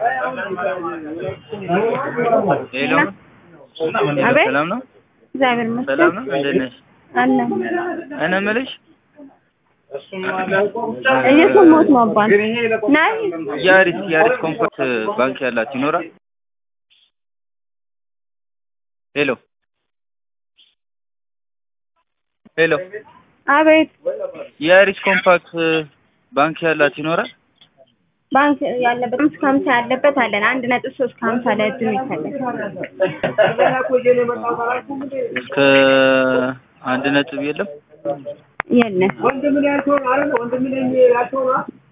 ሄሎ አቤት ሰላም ነው? እግዚአብሔር ይመስገን ሰላም ነው? እንዴት ነሽ? አለ እኔ የምልሽ እየሰማሁት ነው አባት ናይ ያሪስ ያሪስ ኮምፎርት ባንክ ያላችሁ ይኖራል? ሄሎ ሄሎ አቤት የአሪስ ኮምፓክት ባንክ ያላችሁ ይኖራል? ባንክ ያለበት እስከ ሀምሳ ያለበት አለን አንድ ነጥብ ሶስት ከሀምሳ ለእጁ የሚፈለግ እስከ አንድ ነጥብ የለም? የለም